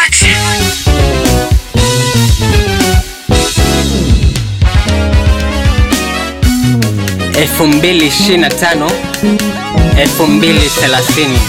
elfu mbili ishirini na tano elfu mbili thelathini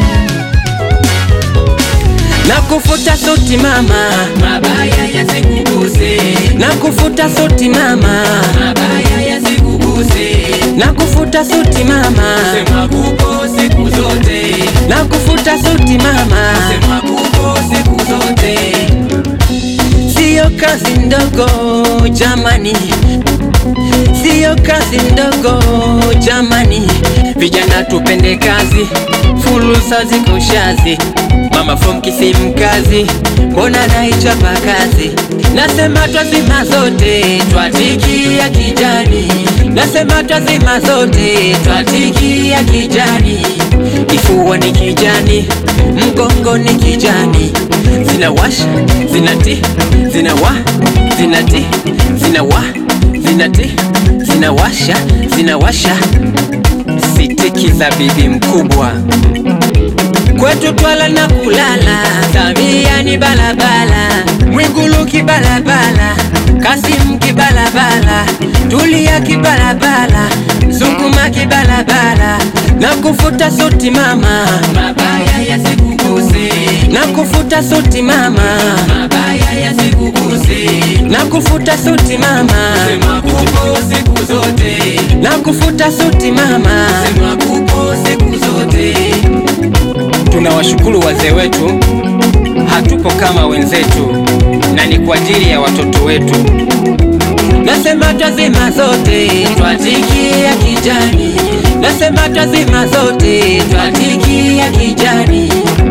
na kufuta suti mama, mabaya yasikuguse, na kufuta suti mama, mabaya yasikuguse, na kufuta suti mama, sema kupo siku zote, na kufuta suti mama, sema kupo siku zote, siyo kazi ndogo jamani, siyo kazi ndogo jamani, vijana tupende kazi, fursa ziko shazi. Mama from Kisimkazi, mbona naichapa kazi? Nasema twazima zote, twatikia kijani. Nasema twazima zote, twatikia kijani. Kifua ni kijani, mgongo ni kijani, zinawasha zinati zinawa zinati zinawa zinati zinawasha zinawasha sitiki za bibi mkubwa kwetu twala na kulala, Samia ni balabala, Mwigulu kibalabala, Kasimu kibalabala, Tulia kibalabala, Zunguma kibalabala, na kufuta suti mama, mabaya yasikuguse, na kufuta suti mama, mabaya yasikuguse, na kufuta suti mama, sema kupo siku zote, na kufuta suti mama. sema kupo siku zote, Tunawashukuru wazee wetu, hatupo kama wenzetu, na ni kwa ajili ya watoto wetu. Nasema twazima zote, twatikia kijani. Nasema twazima zote, twatikia kijani.